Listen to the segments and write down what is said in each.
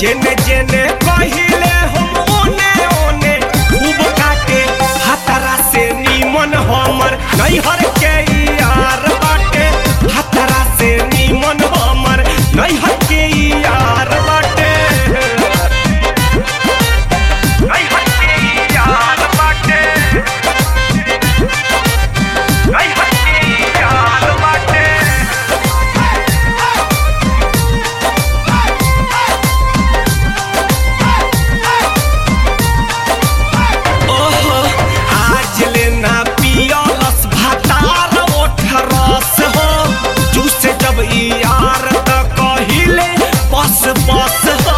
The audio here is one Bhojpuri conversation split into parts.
जेने जेने कहिले हम ओने ओने खूब काटे हतरा से नीमन हमर नैहर के यार बाटे हतरा से नीमन हमर नैहर के यार बाटे नैहर के यार बाटे नैहर के यार बाटे ओहो आज लेना पियलस भातार ओठ रस हो जूसे जब ई यार त कहिले बस बस हो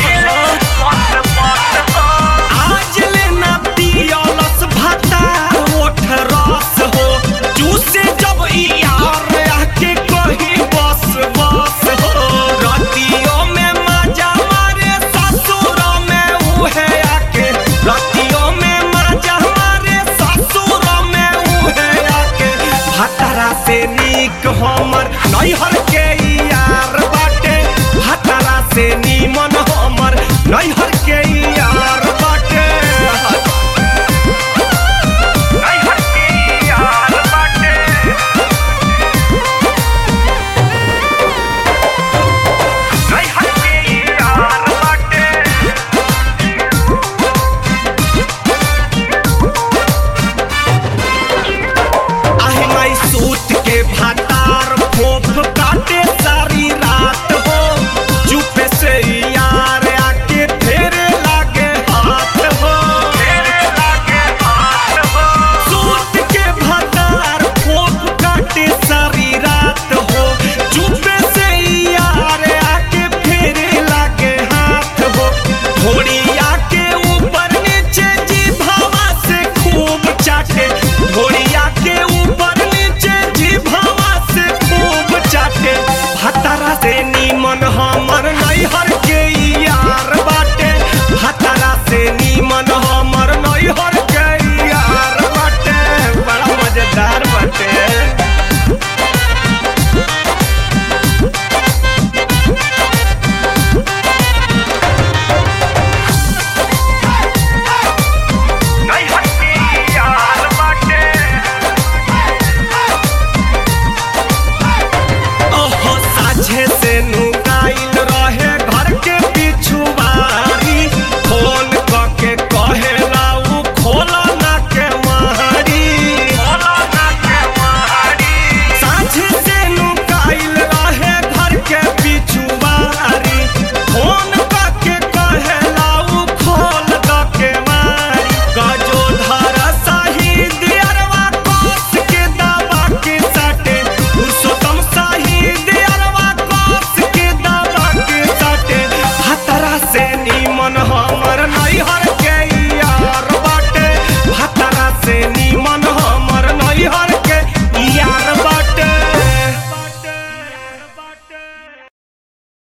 आज लेना पियलस भातार ओठ रस हो जूसे जब ई यार आके कही बस बस हो रतियों में मजा मारे ससुरों में उहे आके रतियों में मजा मारे ससुरों में उहे आके हतरा से नीक हमर नैहर के यार बाटे हतरा से नीमन हमर नैहर के